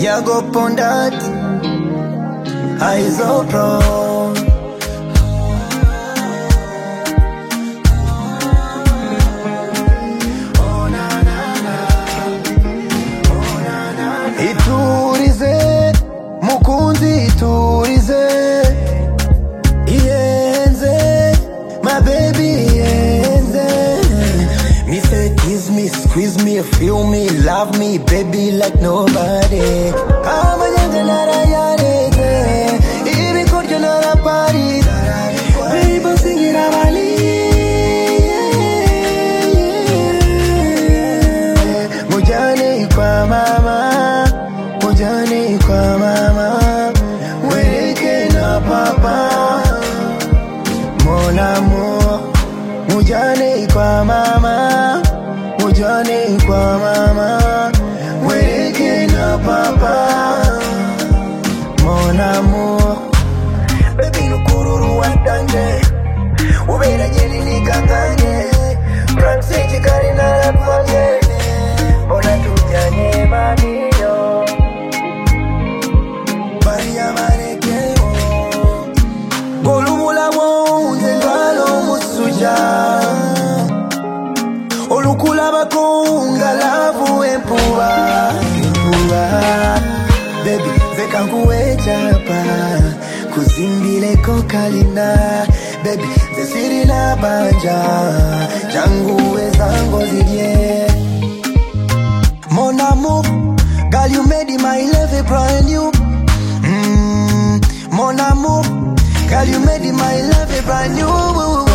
ndiyagopondati aizopro iturize mukunzi iturize iyenze my baby iyenze me say kiss me squeeze me feel me love me baby like nobody amanyanga narayareze ibikuryo naraparize baby singira abali mujyane kwa mama mujyane kwa mama wereke na papa mon amour mujyane kwa mama mujyane kwa mama wereke na papa mon amour baby nukururu watande uberanye ninikanganye fransiki kari naratwanye mbona tujyanye mamiyo maria marekeo ngolubulamu nzengalo omusuja olukulabako ngalavu empuba empuba bebi zekankuwa ecapa kuzimbileko kalina bebi zesirina banja jangu ezango zirye Mon amour, girl, you made it my level brand new. Mm, mon amour, girl, you made it my level brand new.